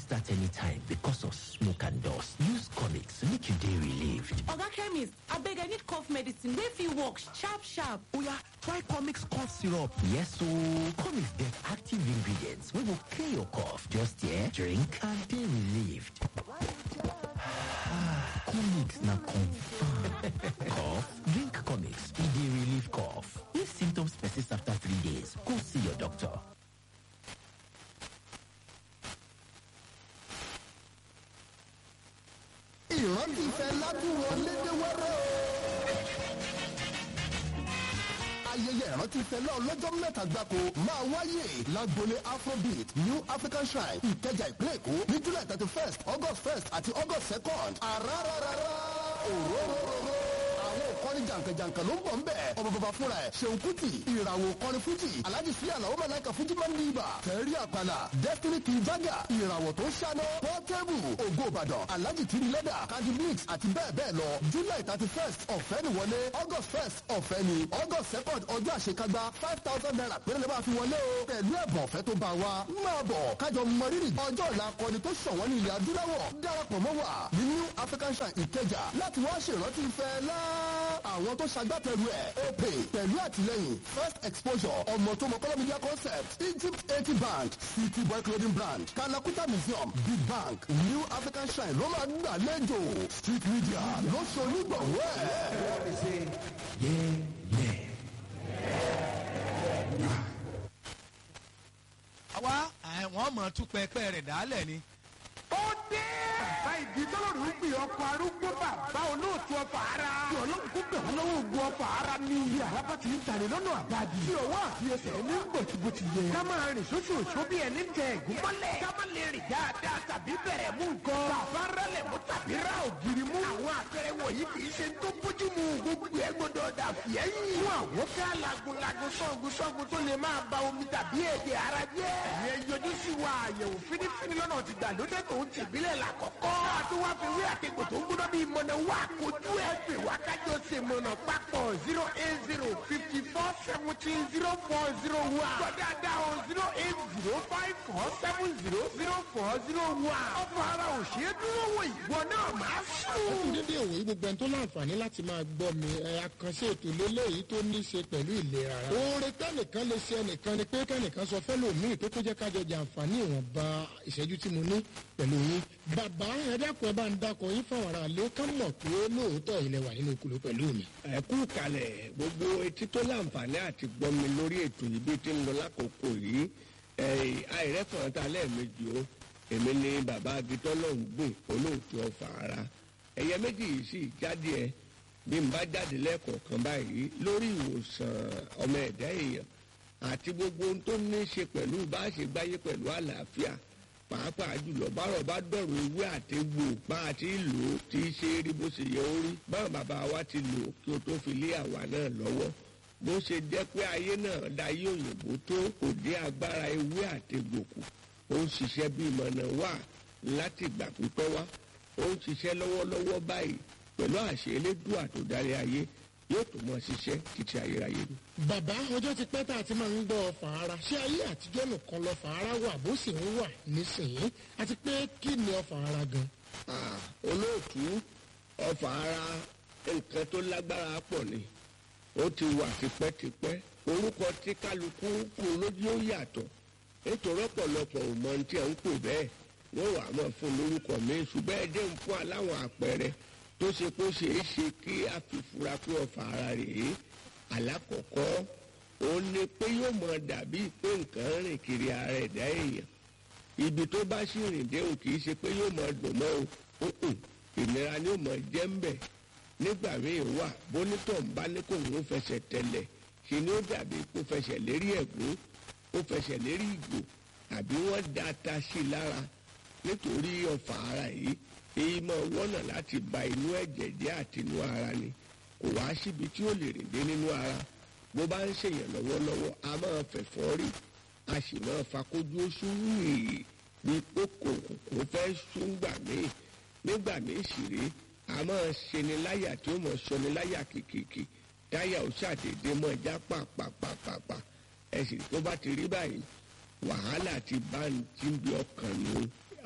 start anytime because of smoke and dust. Use comics make you dey relieved. Oga chemist, abeg I need cough medicine wey fit work sharp sharp. Oya, try comics cough syrup. Yes ooo, comics get active ingredients wey go clear your cough. Just here, drink and dey relieved. comics na confirm. cough? Drink comics, e dey relieve cough. If symptoms persist after three days, go see your doctor. ìrántí ìfẹ́ ládùúwọ̀ lédewẹ́rẹ́ o. ayẹyẹ ìrántí ìfẹ́ náà lọ́jọ́ mẹ́ta gbáko máa wáyé lágbolé afrobeat new african shrine ìkẹjà ìpínlẹ̀ èkó ní july thirty first august first àti august second àràràràrà òróróróró àwọn òkọrin jàǹkànjàǹkàn ló ń bọ̀ ń bẹ̀ ọmọ bàbá fúnra ẹ̀ ṣeun kuti ìràwọ̀ òkọrin fújì alhaji sí àlàó mẹ́láìka fújì máa ń ní ibà tẹ̀rí àpàlà destiny kì í jágà ìràwọ̀ tó ń ṣáná portable ògo ìbàdàn alhaji tiri lẹ́dà candy mix àti bẹ́ẹ̀ bẹ́ẹ̀ lọ july thirty first ọ̀fẹ́ ni wọlé august first ọ̀fẹ́ ni august second ọjọ́ àṣekágbá five thousand naira péré lè máa fi wọlé o pẹ̀lú ẹ̀bùn ọ̀fẹ́ tó bá wa máa bọ̀ kájọ mọrírì ọjọ́ ọ̀la akọni tó ṣọ̀wọ́n ní ilẹ̀ adúláwọ̀ darapọ̀ mọ́ wa ní new african shrine ìkẹjà láti wá ṣèrántí ìfẹ́ lá àwọn tó ṣagbátẹrù ẹ̀ opay pẹ̀lú àtìlẹ́yìn first exposure ọmọ tó mọ kọ́lọ́ media concept egypt eighty bank city boy clothing brand kalakuta museum big bank new african shrine ló máa gbàlejò street media ló ṣe onígbọ̀wọ́ ẹ̀. àwa àwọn ọmọ tún pẹpẹ rẹ dálẹ ni. ó dé. bàbá ìdí tọ́lọ́rù ń pè ọkọ̀ arúgbó bàbá olóòtú ọkọ̀ ara. tí ọlọ́run kó bẹ̀ wọ́n lọ́wọ́ ogun ọkọ̀ ara ní iye àràbà tí ń tàrí lọ́nà àbájì. tí ọwọ́ àti ẹsẹ̀ ní gbòtìgbòtì yẹ. ká máa rìn sóṣù òṣó bí ẹni tẹ ẹ̀gún mọ́lẹ̀. ká má lè rìn dáadáa tàbí bẹ̀rẹ̀ mú nǹkan. bàbá rẹlẹ̀ mú tàbí ra ògiri mú. àwọn àpẹẹrẹ wọ̀nyí kì í ṣe tó bójú mu gbogbo ẹ gbọdọ̀ dà fìẹ́yìn. fún àwọn ká lagunlagun sọ́gun sọ́gun tó lè máa ba omi tàbí ẹ̀jẹ̀ ara jẹ́. ìyẹn yọjú sí wa àyẹ̀wò fínífíní lọ́nà ti gbàlódé tó ń tìbílẹ̀ làkọ́kọ́. àti wá fi wí àtẹ̀gbò tó ń gbọ́dọ̀ bí mọ̀nà wá kojú ẹ̀ pè wá kájọ ṣe mọ̀nà papọ̀ zero eight zero fifty four seventeen zero four zero one. gbọ́dọ̀ o zero eight zero five four seven zero zero four zero one. ọ̀pọ̀ ara ò ṣe é dúró wò ìwọ náà máa sùn. dédé òwe gbogbo ẹni tó láǹfààní láti máa gbọ́ mi ẹ àkànṣe ètò lélẹ́yìí tó ní í ṣe pẹ̀lú ìlera ara. oore tẹ́nìkan lè ṣe ẹnìkan ni pé kẹ́nìkan sọ fẹ́lòmíì tó tó jẹ́ kájọ jàǹfààní ìwọ̀nba ìṣẹ́jú tí mo ní pẹ̀lú yín. bàbá ẹ dákun ẹ bá ń dákun yín fáwọn ará ilé ká mọ̀ pé lóòótọ́ ilẹ̀ wà nínú kúló pẹ̀lú mi. ẹ kú kalẹ̀ gbogbo etí tó láǹfààní àti gbọ́ mi lórí ètò yìí bí ti ń lọ lákòókò yìí àìrẹ́fọ̀n ta lẹ́ẹ̀mejì o èmi ni bàbá agitọ́ lọ́hùn gbìn olóòtú ọ̀fà ara ẹ̀yẹ méjì yìí sì jáde ẹ bí n bá jáde lẹ́ẹ̀kọ̀ọ̀kan báyìí lórí ìwòsàn ọmọ ẹ̀dá èèyàn àti gbogbo ohun tó ní í ṣe pẹ̀lú bá a ṣe gbáyé pẹ̀lú àlàáfíà pàápàá jùlọ bárọ̀ bá dọ̀rọ̀ ewé àtegbò bá a ti lò ó ti ṣe é rí bó ṣe yẹ ó rí báwọn bàbá wa ti lò ó kí o tó fi lé àwa náà lọ́wọ́ bó ṣe jẹ́ pé ayé náà dayé òyìnbó tó kò dé agbára ewé àtegbò kù ó ń ṣiṣẹ́ bí ìmọ̀nà wà láti ìgbà pípẹ́ wá ó ń ṣiṣẹ́ lọ́wọ́lọ́wọ́ báyìí pẹ̀lú àṣẹ elédùà tó darí ayé yóò tó mọ ṣiṣẹ́ títí ayérayé ni. bàbá ọjọ́ ti pẹ́ tá a ti máa ń gbọ́ fàárà ṣé ayé àtijọ́ nìkan lọ fàárà wà bó sì ń wà nísìnyí àti pé kí ni ọ fàárà gan. Ah, olóòtú ọfà ara nǹkan tó lágbára pọ̀ ni ó ti wà tipẹ́tipẹ́ orúkọ tí kálukú fún lójú ó yàtọ̀ nítorí ọ̀pọ̀lọpọ̀ ò mọ ohun tí à ń pè bẹ́ẹ̀ wọ́n wà á mọ̀ fún lórúkọ mi ṣùgbọ́n ẹ jẹ́ ń fún aláwọ̀ àpẹẹrẹ tó ṣe kó ṣe é ṣe kí a fi fura pé ọfà ara rèé alákọ̀ọ́kọ́ ó ní pé yóò mọ dàbí pé nǹkan rìn kiri ara ẹ̀dá èèyàn ibi tó bá sì rìn dé o kì í ṣe pé yóò mọ dùn mọ́ o Mm-mm. ìnira ni yóò mọ jẹ́ ń bẹ̀ nígbà míì wà bónítọ̀ ń bá ní kò ń fẹsẹ̀ tẹ̀lẹ̀ ṣe ni ó dàbí kó fẹsẹ̀ lérí ẹ̀gún ó fẹsẹ̀ lérí ìgò àbí wọ́n da ata sí i lára nítorí ọ̀fà ara yìí èyí máa wọ́nà láti ba inú ẹ̀jẹ̀ jẹ́ àti inú ara ni kò wá síbi tí ó lè rìn dé nínú ara bó bá ń ṣèyàn lọ́wọ́lọ́wọ́ a máa fẹ̀fọ́ rí a sì máa fakójú oṣù rèé bí kókò kò fẹ́ súngbà míì nígbà míì sì rí a máa ṣeni láyà tí ó mọ̀ ṣọni láyà kìkìkì táyà ó ṣàdédé mọ́ já pàpàpàpà ẹ̀sìn tó bá ti rí báyìí wàhálà ti bá ń tí ń bí ọkàn nù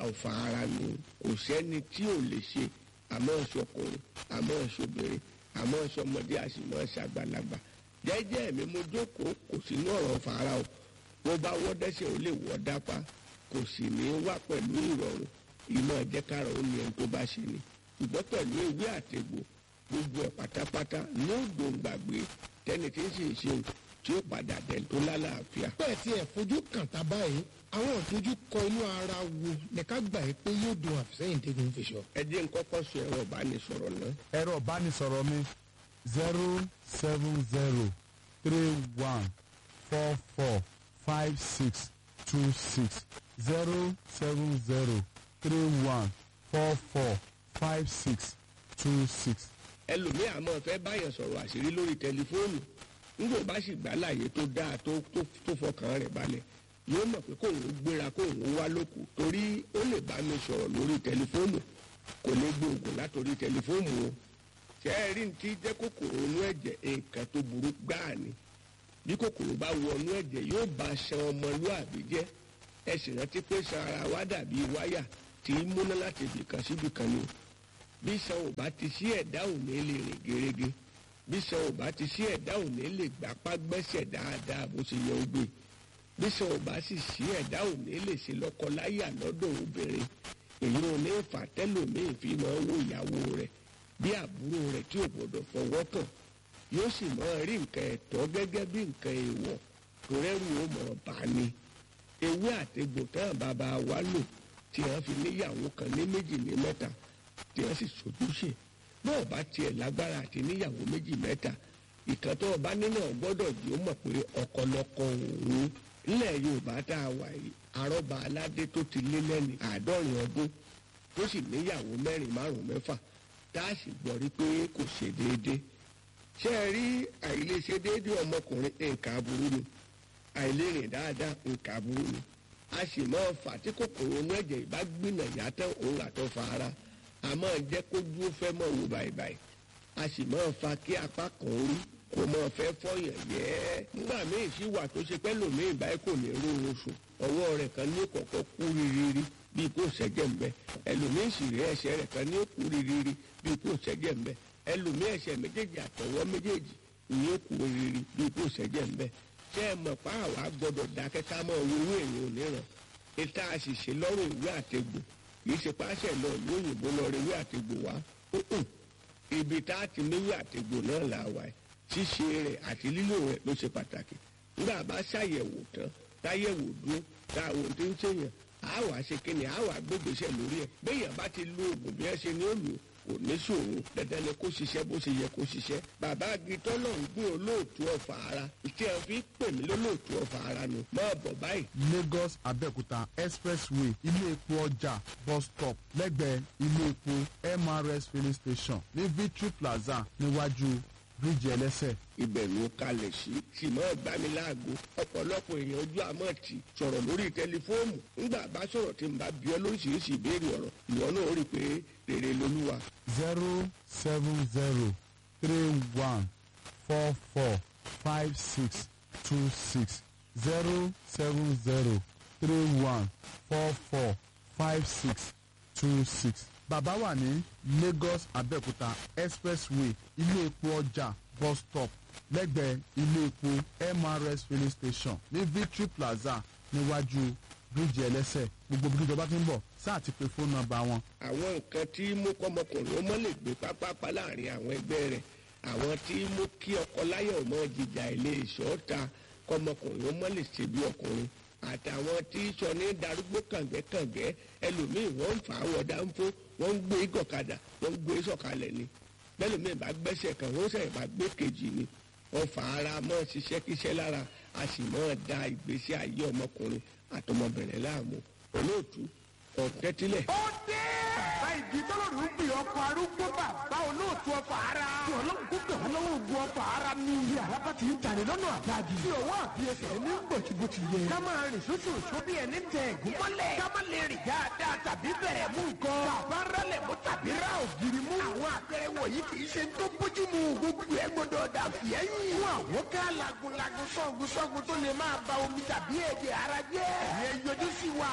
ọ̀fà ara nù kò sẹ́ni tí ò lè ṣe àmọ́ ṣọkùnrin àmọ́ ṣobìnrin àmọ́ ṣọmọdé àṣìmọ́ ṣàgbàlagbà jẹ́jẹ́ mi mo jókòó kò sí ní ọ̀rọ̀ ọ̀fà ara o bó bá wọ́ dẹ́sẹ̀ ó lè wọ́ dápá kò sì ní wá pẹ̀lú ìrọ̀rùn ìmọ̀ ẹ̀jẹ̀kára ó ní ẹni tó bá ṣe ni ṣùgbọ́n pẹ̀lú ewé àtegbò gbogbo ẹ̀ pátápátá ní òdòǹgbàgbé tẹ́ni tí ń sì ń ṣeun tí ó padà dẹ̀ tó lálàáfíà. bẹ́ẹ̀ tí ẹ̀ fojú kàn tá báyìí àwọn ìdojúkọ inú ara wo ní ká gbà yí pé yóò dùn àfisẹ́yìn tẹ́gun fi sọ. ẹ jẹ́ n kọ́kọ́ sọ ẹ̀rọ ìbánisọ̀rọ̀ náà ẹ̀rọ ìbánisọ̀rọ̀ mi zero seven zero three one four four five six two six zero seven zero three one four four five six two six. ẹlòmíì àmọ́ fẹ́ báyàn sọ̀rọ̀ àṣírí lórí tẹlifóònù nígbà bá sì gbà láàyè tó dáa tó tó tó fọkàn rẹ̀ balẹ̀ yóò mọ̀ pé kóun gbéra kóun wá lóko torí ó lè bá mi sọ̀rọ̀ lórí tẹlifóònù kò lè gbóògùn látòrí tẹlifóònù o ṣé ẹ rí ní ti jẹ́ kòkòrò inú ẹ̀jẹ̀ nǹkan tó burú gbáà ni bí kòkòrò bá wọnú ẹ̀jẹ̀ yóò bá ṣan ọmọlúàbí jẹ́ ẹ sì rántí pé ṣan ara wa dàbí wáyà tí í múná láti ibìkan síbìkan ni o bí ṣan ò bá ti sí ẹ̀dá ò ní lè rìn gerege bí ṣan ò bá ti sí ẹ̀dá ò ní lè gbapá gbẹ́sẹ̀ dáadáa bó ṣe yẹ ó gbé bí ṣan ò bá sì sí ẹ̀dá ò ní lè ṣe lọ́kọláyà lọ́dọ̀ obìnrin èyí ò ní fà tẹ́lòmíì fi máa wo ìyàwó rẹ̀ bí àbúrò rẹ̀ tí ò gbọdọ̀ fọwọ́ kàn yóò sì máa rí nǹkan ẹ̀tọ́ gẹ́gẹ́ bí nǹkan èèwọ̀ tó rẹ́rù ó mọ̀ bá ní ewé àtegbò tán bàbá wa lò tí wọ́n fi níyàwó kan ní méjì ní mẹ́ta tí wọ́n sì sojúṣe bọ́ọ̀ bá tiẹ̀ lágbára àti níyàwó méjì mẹ́ta ìkan tó ọba nínú ọgbọ́dọ̀ jí ó mọ̀ pé ọ̀kọ̀lọ̀kọ̀ òun nílẹ̀ yorùbá tá a wà yìí arọ́ba aládé tó ti lé lẹ́ni àádọ́rin ọdún tó sì níyàwó mẹ́rin márùn-ún mẹ́fà tá a sì gbọ́ rí pé kò ṣe déédéé ṣé ẹ rí àìlèṣe déédéé ọmọkùnrin nǹkan aburú ni àìlérìn dáadáa nǹkan aburú ni a sì máa fà tí kòkòrò inú ẹ̀jẹ̀ ìbá gbìnà yàtọ̀ òun àtọ̀ fa ara a máa jẹ́ kó dúró fẹ́ mọ̀ wò báyìí a sì máa fa kí apá kan rí kò máa fẹ́ fọyàn yẹ́ nígbà míì sí wà tó ṣe pẹ́ lòmíì báyìí kò ní ró oṣù ọwọ́ rẹ̀ kan ní kọ̀kọ́ kú rírírí bíi kò ṣẹ́jẹ̀ ń bẹ ẹlòmíì sì rí ẹsẹ̀ rẹ̀ kan ní kú rírírí bíi kò ṣẹ́jẹ̀ ń bẹ ẹlòmíì ẹsẹ̀ méjèèjì àtọwọ́ méjèèjì ní kú rírírí bíi kò ṣẹ́jẹ̀ ń bẹ ṣé ẹ mọ̀ pa àwa gbọ́dọ̀ dákẹ́ ká mọ̀ owó owó èèyàn oníran ìta àṣìṣe lọ́rùn ìwé àtegbò kì í ṣe páṣẹ lọ ìlú òyìnbó lọ rí ìwé àtegbò wá Mm-mm. ibi tá a ti méwé àtegbò náà là wà ẹ̀ ṣíṣe rẹ̀ àti lílò rẹ̀ ló ṣe pàtàkì nígbà bá ṣàyẹ̀wò tán táyẹ̀wò dúró tá àwọn tó ń ṣèyàn á wàá ṣe kíni á wàá gbégbèsè lórí ẹ̀ béèyàn bá ti lo oògùn bí ẹ ṣe ní ó lò kò ní ṣòro dandan ni kó ṣiṣẹ́ bó ṣe yẹ kó ṣiṣẹ́ bàbá agitọ́ náà ń gbé olóòtú ọ̀fà ara ìtí ẹ̀ fi pè mí lólóòtú ọ̀fà ara nù máa bọ̀ báyìí lagos abẹ́òkúta expressway ilé epo ọjà bus stop lẹ́gbẹ̀ẹ́ ilé epo mrs filling station ní victory plaza níwájú bíríìjì ẹlẹ́sẹ̀. ibẹ̀ ló kalẹ̀ sí sì máa gbá mi láago ọ̀pọ̀lọpọ̀ èèyàn ojú àmọ́ ti sọ̀rọ̀ lórí tẹlifóònù ńgbà bá sọ̀rọ̀ tí n bá bí ọ lóríṣiríṣi ìbéèrè ọ̀rọ̀ ìwọ náà ó rí i pé rere lolúwa zero seven zero three one four four five six two six zero seven zero three one four four five six two six. bàbá wà ní lagos abẹ́òkúta expressway ilé epo ọjà bus stop lẹ́gbẹ̀ẹ́ ilé epo mrs filling station ní victory plaza níwájú bíríìjì ẹlẹ́sẹ̀ gbogbo bí ìjọba ti ń bọ̀ sáà ti pe fóònù nọ́mbà wọn àwọn nǹkan tí mú kọ́mọkùnrin ó mọ́ lè gbé pápápá láàrin àwọn ẹgbẹ́ rẹ̀ àwọn tí mú kí ọkọ láyọ̀ ó mọ́ jìjà ilé ìṣọ́ta kọ́mọkùnrin ó mọ́ lè ṣe bí ọkùnrin àtàwọn tí sọ ní darúgbó kàngẹ́kàngẹ́ ẹlòmíì wọ́n ń fà á wọ̀ dáńfó wọ́n ń gbé gọ̀kadà wọ́n ń gbé sọ̀kalẹ̀ ni bẹ́lòmíì bá gbẹ́sẹ̀ kan wọ́n sẹ̀ bá gbé kejì ni wọ́n fà ara mọ́ ṣiṣẹ́ kíṣẹ́ lára a sì mọ́ da ìgbésí ayé ọmọkùnrin àtọmọbìnrin láàmú olóòtú ọ̀tẹ́tílẹ̀. ó dé. bàbá ìdí tọ́lọ́rù ń pè ọkọ̀ arúgbó bàbá olóòtú ọkọ̀ ara. tí ọlọ́run kó gbẹ̀ wọ́n lọ́wọ́ ogun ọkọ̀ ara ní ilé àlábá ti ń tàní lọ́nà àdáàdì. tí òwò àbí ẹsẹ̀ ní bòtìbòtì yẹ. ká máa rìn sóṣù òṣù bí ẹni tẹ ẹ̀gún mọ́lẹ̀. ká má lè rìn dáadáa tàbí bẹ̀rẹ̀ mú nǹkan. bàbá rẹlẹ̀ mú tàbí ra ògiri mú. àwọn àpẹẹrẹ wọ̀nyí kì í ṣe tó bójú mu. gbogbo ẹ gbọdọ̀ dà fìyẹ́yìn. fún àwọn ká lagunlagun sọ́gun sọ́gun tó lè máa ba omi tàbí èdè ara jẹ́. ìyẹn yọjú sí wa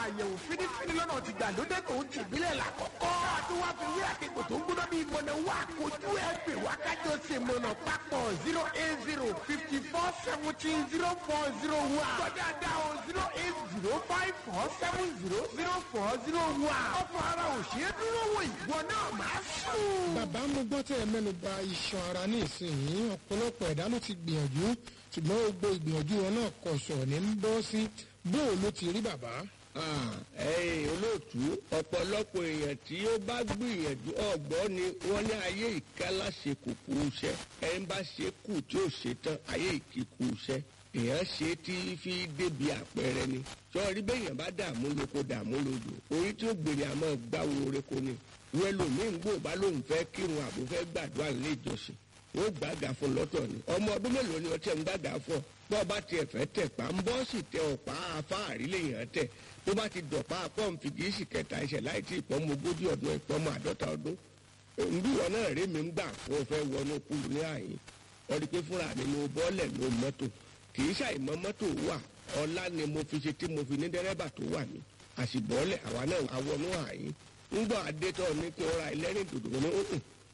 àyẹ̀wò fínífíní lọ́nà ti gbàlódé tó ń tìbílẹ̀ làkọ́kọ́. àti wá fi wí àkekò tó ń gbóná bí ìmọ̀nà wà kojú ẹ̀ pè wá kájọ ṣe mọ̀nà papọ̀ zero eight zero fifty four seventeen zero four zero one. kọjá dá o zero eight zero five four seven zero zero four zero one. ọ̀fọ̀ ara ò ṣeé dúró wò ìwọ náà máa sùn. bàbá mo gbọ́ tẹ́ ẹ mẹ́nu ba iṣan ara ní ìsinyìí ọ̀pọ̀lọpọ̀ ẹ̀dá ló ti gbìyànjú ṣùgbọ́n gbogbo ìgbìyànjú wọn náà kọ̀ sọ̀ ní ń bọ́ sí bóò ló ti rí bàbá. ẹ̀yin olóòtú ọ̀pọ̀lọpọ̀ èèyàn tí ó bá gbìyànjú ọ̀gbọ́n ni wọ́n ní ayé ìkálá ṣe kùkù iṣẹ́ ẹni bá ṣe kù tí ó ṣe tán ayé ìkíkù iṣẹ́ èèyàn ṣe tí fi débi àpẹẹrẹ ni sọ́ọ́rí bẹ́yàn bá dààmú lóko dààmú lódò orí tí ó gbèrè àmọ́ gbáwo oreko ni wọ́n lòmíì ń gbò bá lóun fẹ́ kírun àbò fẹ́ gbàdúrà nílé ìjọsìn wọ́n gbàgà fún lọ́tọ̀ ni ọmọ ọdún mélòó ni ọtí ẹ̀ ń gbàgà fún ọ bọ́ ọba tiẹ̀ fẹ́ tẹ̀ pa ń bọ́ sì tẹ ọ̀pá afáàrí lèèyàn tẹ̀ tó bá ti dọ̀pá pọ́ǹfì kì í sì kẹta ẹsẹ̀ láì tí ìpọ́nmọ ogójì ọdún ìpọ́nmọ àádọ́ta ọdún nbí wọn náà rí mi ń gbà fún ọ fẹ́ wọnú kúlù ní àyín ọdí pé fúnra mi mo bọ́ọ̀lẹ̀ ló mọ́tò kì í ṣàìmọ́ mọ́tò wà ọlá ni mo fi ṣe tí mo fi ní dẹ́rẹ́bà tó wà mí àṣìbọ́ọ̀lẹ̀ àwa náà àwọnú àyín ńgbọ́ adétọ́ ní kí n ra ẹlẹ́rìn dòdò ní òkun